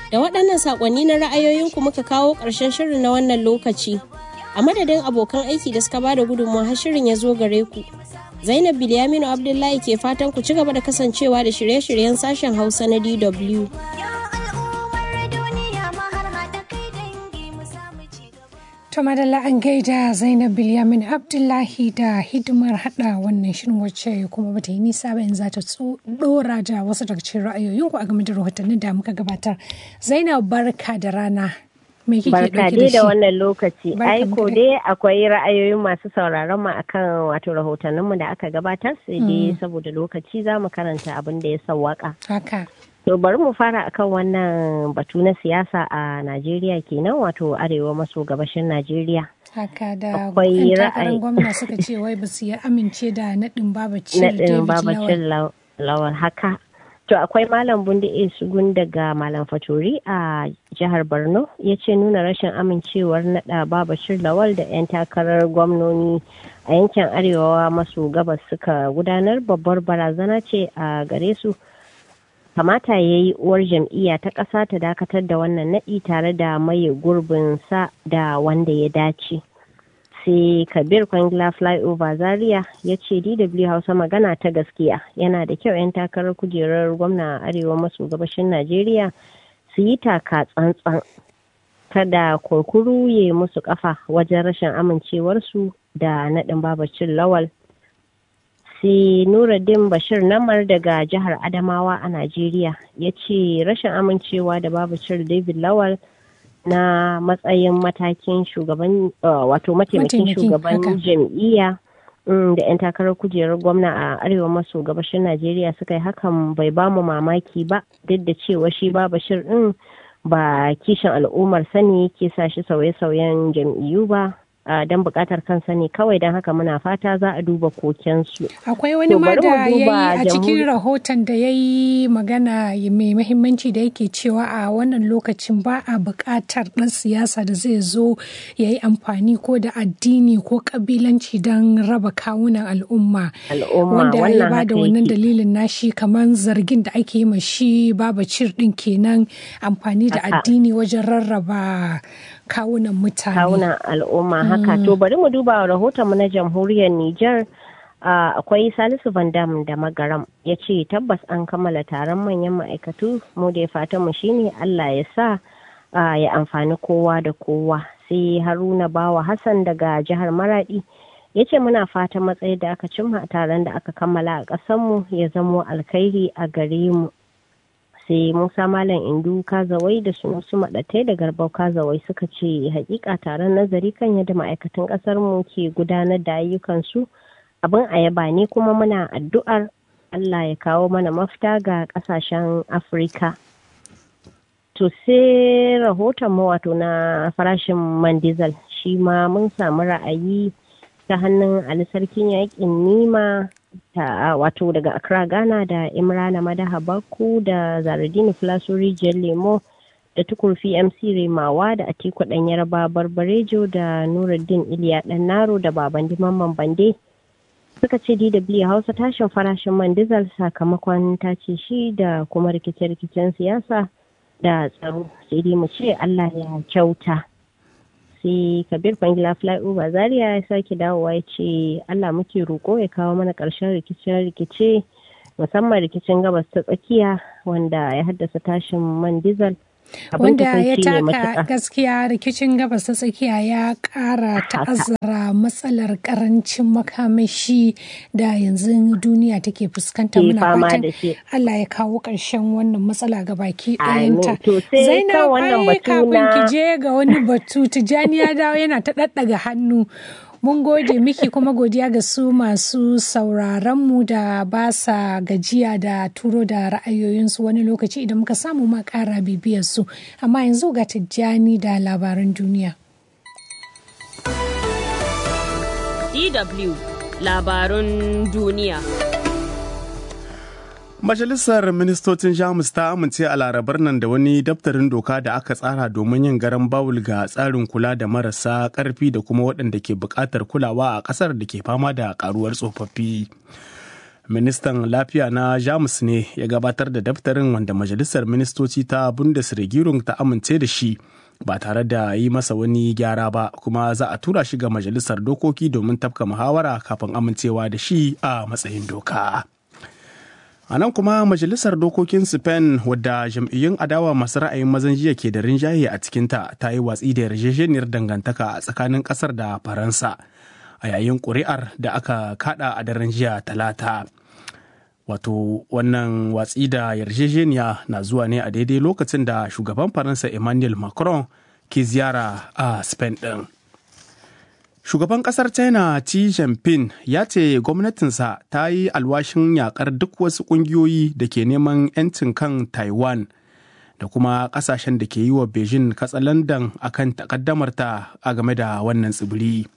Da waɗannan saƙonni na ra'ayoyinku muka kawo ƙarshen shirin na wannan lokaci. A madadin abokan aiki da suka bada gudunmawa har shirin ya zo gare ku. Zainab Bilyaminu Abdullahi ke fatan ku ci gaba da kasancewa da shirye-shiryen sashen Hausa na DW. To madalla an gaida Zainab Bilyamin Abdullahi da hidimar hada wannan shirin wacce kuma bata yi nisa ba yanzu ta dora da wasu daga cikin ra'ayoyinku a game da rahotannin da muka gabatar. Zainab barka da rana. Me kike Barka dauke dai da da shi? wannan lokaci. Barka Ai mu ko dai. dai akwai ra'ayoyin masu sauraron mu akan wato rahotanninmu da aka gabatar sai dai saboda lokaci za mu karanta abin da ya sawwaka. Haka. To bari mu fara akan wannan batu na siyasa a Najeriya kenan wato arewa maso gabashin Najeriya. Haka da Akwai 'yan takarar ra'ayi. gwamna suka ce wai ba su yi amince da naɗin babacin Naɗin David babacin Lawal. law- lawal haka. To akwai Malam Bundi Sugun daga Malam Fatori a jihar Borno ya ce nuna rashin amincewar naɗa babashir lawal da 'yan takarar gwamnoni a yankin arewa maso gabas suka gudanar babbar barazana ce a gare su. kamata ya yi uwar jam'iyya ta ƙasa ta dakatar da wannan naɗi tare da maye gurbin sa da wanda ya dace. sai kabir kwangila flyover zaria ya ce dw hausa magana ta gaskiya yana da kyau 'yan takarar kujerar gwamna a arewa maso gabashin najeriya su yi taka tsantsan kada kunkuru ya musu kafa wajen rashin amincewarsu da naɗin babacin lawal sai nuruddin bashir namar daga jihar adamawa a najeriya ya ce rashin amincewa da babacin david lawal na matsayin matakin shugaban uh, wato mataimakin Mataimaki, shugaban haka. jam'iyya mm, da 'yan takarar kujerar gwamna a arewa maso gabashin najeriya suka yi hakan bai ba mu mamaki ba duk da cewa shi ba bashir din ba kishin al'ummar sani ke sa shi sauye-sauyen jam'iyyu ba uh, don bukatar kansa ne kawai don haka muna fata za a duba kokensu Akwai wani To, ma bari mu da ya yi duba a cikin jamhuri- rahoton da ya yi magana mai mahimmanci da yake cewa a wannan lokacin ba a buƙatar ɗan siyasa da zai zo ya yi amfani ko da addini ko ƙabilanci don raba kawunan al'umma. al'umma Wanda ya wannan ba da haka wannan yake. dalilin nashi kamar zargin da ake yi ma shi baba cir ɗin kenan amfani da Haka. addini wajen rarraba kawunan mutane. kawunan al'umma haka to bari mu duba rahotonmu na jamhuriyar Nijar uh, akwai Salisu Van Dam da Magaram ya ce tabbas an kammala taron manyan ma'aikatu mu da ya fata mu shine Allah ya sa uh, ya amfani kowa da kowa sai Haruna Bawa Hassan daga jihar Maradi ya ce muna fatan matsayi da aka cimma a taron da aka kammala a ƙasarmu ya zamo alkhairi a gare mu sai musa malam indu kazawai da sunusu maɗatai da garbau kazawai suka ce hakika taron nazari kan yadda ma'aikatan ƙasar mu ke gudanar da ayyukansu abin ayaba ne kuma muna addu'ar allah ya kawo mana mafita ga ƙasashen afirka to sai rahoton mu wato na farashin man diesel shi ma mun samu ra'ayi ta hannun ali sarkin yakin nima ta wato daga accra ghana da imrana madaha baku da zaradini filaso rijiyar lemo da tukurfi mc remawa da atiku dan yarba barbarejo da nuruddin iliya dan naro da baban diman bande suka ce dw hausa tashin farashin man diesel sakamakon tace shi da kuma rikice-rikicen siyasa da tsaro sai dai mu ce allah ya kyauta sai kabir bangila flyover zaria ya sake dawowa ya ce allah muke roƙo ya kawo mana ƙarshen rikice-rikice musamman rikicin gabas ta tsakiya wanda ya haddasa tashin man diesel wanda ya taka gaskiya rikicin gabas ta tsakiya ya kara ta'azzara matsalar karancin makamashi da yanzu duniya take fuskanta muna fatan Allah ya kawo ƙarshen wannan matsala ga baki ɗayanta zainab ai kafin ki je ga wani batu tijani ya dawo yana ta ɗaɗɗaga hannu mun gode miki kuma godiya ga su masu sauraronmu da ba sa gajiya da turo da ra'ayoyinsu wani lokaci idan muka samu ma ƙara bibiyarsu amma yanzu ga tijjani da labaran duniya. DW labarun duniya. Majalisar Ministocin Jamus ta amince a larabar nan da wani daftarin doka da aka tsara domin yin garan bawul ga tsarin kula da marasa ƙarfi da kuma waɗanda ke buƙatar kulawa a ƙasar da ke fama da ƙaruwar tsofaffi. ministan lafiya na jamus ne ya gabatar da daftarin wanda majalisar ministoci ta bundesregierung ta amince da shi ba tare da yi masa wani gyara ba kuma za a tura shi ga majalisar dokoki domin tafka muhawara kafin amincewa da shi a matsayin doka a nan kuma majalisar dokokin spain wadda jam'iyyun adawa masu ra'ayin mazan jiya ke da rinjaye a cikinta ta yi watsi da yarjejeniyar dangantaka a tsakanin kasar da faransa a yayin ƙuri'ar da aka kada a daren jiya talata wato wannan watsi da yarjejeniya na zuwa ne a daidai lokacin da shugaban faransa emmanuel macron ke ziyara a spain ɗin shugaban kasar china xi jinping ya ce gwamnatinsa ta yi alwashin yakar duk wasu ƙungiyoyi da ke neman 'yancin kan taiwan da kuma kasashen da ke yi wa beijing katsalandan akan takaddamarta a game da wannan tsibiri.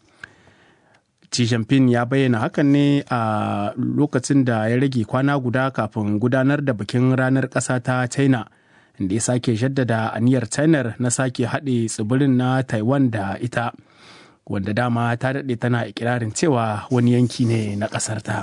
Xi Jinping ya bayyana hakan ne a lokacin da ya rage kwana guda kafin gudanar da bikin ranar ƙasa ta China, inda ya sake jaddada aniyar China na sake haɗe tsibirin na Taiwan da ita, wanda dama ta daɗe tana ikirarin cewa wani yanki ne na ƙasar ta.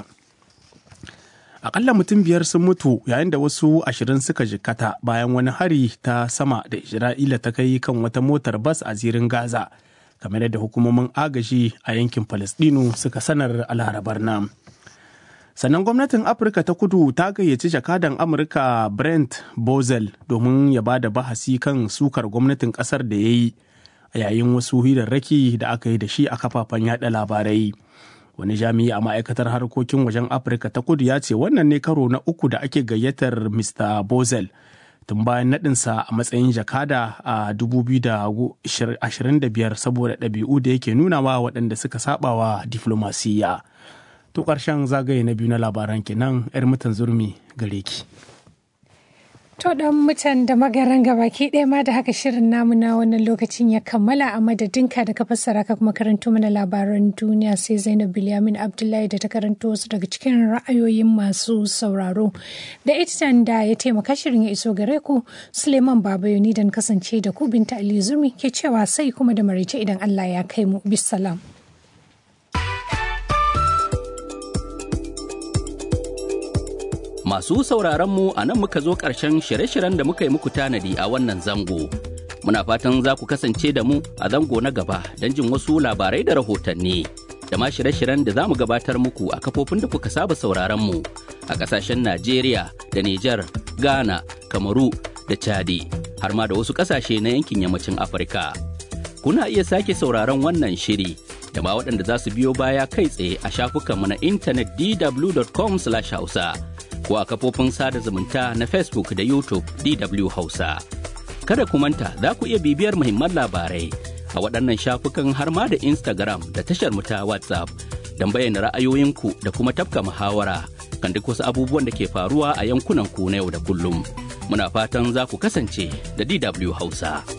Akalla mutum biyar sun mutu yayin da wasu ashirin suka jikkata bayan wani hari ta sama da Isra'ila ta kai kan wata motar bas a zirin Gaza. kamar yadda hukumomin agaji a yankin Falasɗinu suka sanar a larabar nan. Sannan gwamnatin Afirka ta kudu ta gayyaci jakadan Amurka Brent Bozel domin ya ba da bahasi kan sukar gwamnatin ƙasar da ya yi a yayin wasu hirarraki da aka yi da shi a kafafen yada labarai. Wani jami'i a ma'aikatar harkokin wajen Afirka ta kudu ya ce wannan ne karo na uku da ake gayyatar Mr. Bozel. tun bayan naɗinsa a matsayin jakada a 2025 saboda ɗabi'u da yake nunawa waɗanda suka sabawa diflomasiyya. To ƙarshen zagaye na biyu na labaran kenan 'yar mutan zurmi gare ki. To dan mutan da magaran gabaki ɗaya ma da haka shirin namu na wannan lokacin ya kammala a madadinka da ka fassara ka kuma karanto mana labaran duniya sai Zainab Bilyamin Abdullahi da ta karanto wasu daga cikin ra'ayoyin masu sauraro. Da editan da ya taimaka shirin ya iso gare ku Suleiman Babayoni dan kasance da ku Binta Ali Zurmi ke cewa sai kuma da maraice idan Allah ya kai mu bisalam. Masu sauraron mu a nan muka zo ƙarshen shirye-shiryen da muka yi muku tanadi a wannan zango. Muna fatan za ku kasance da mu a zango na gaba don jin wasu labarai da rahotanni. Da ma shirye-shiryen da za mu gabatar muku a kafofin da kuka saba sauraron mu a ƙasashen Najeriya da Nijar, Ghana, Kamaru da Chadi, har ma da wasu ƙasashe na yankin yammacin Afirka. Kuna iya sake sauraron wannan shiri da ma waɗanda za su biyo baya kai tsaye a shafukanmu na intanet dw.com/hausa. ko a kafofin sada zumunta na Facebook da YouTube DW Hausa. Kada ku manta za ku iya bibiyar muhimman labarai a waɗannan shafukan har ma da Instagram da tashar mu ta WhatsApp don bayyana ra'ayoyinku da kuma tafka muhawara kan duk wasu abubuwan da ke faruwa a yankunan ku na yau da kullum. Muna fatan za ku kasance da DW Hausa.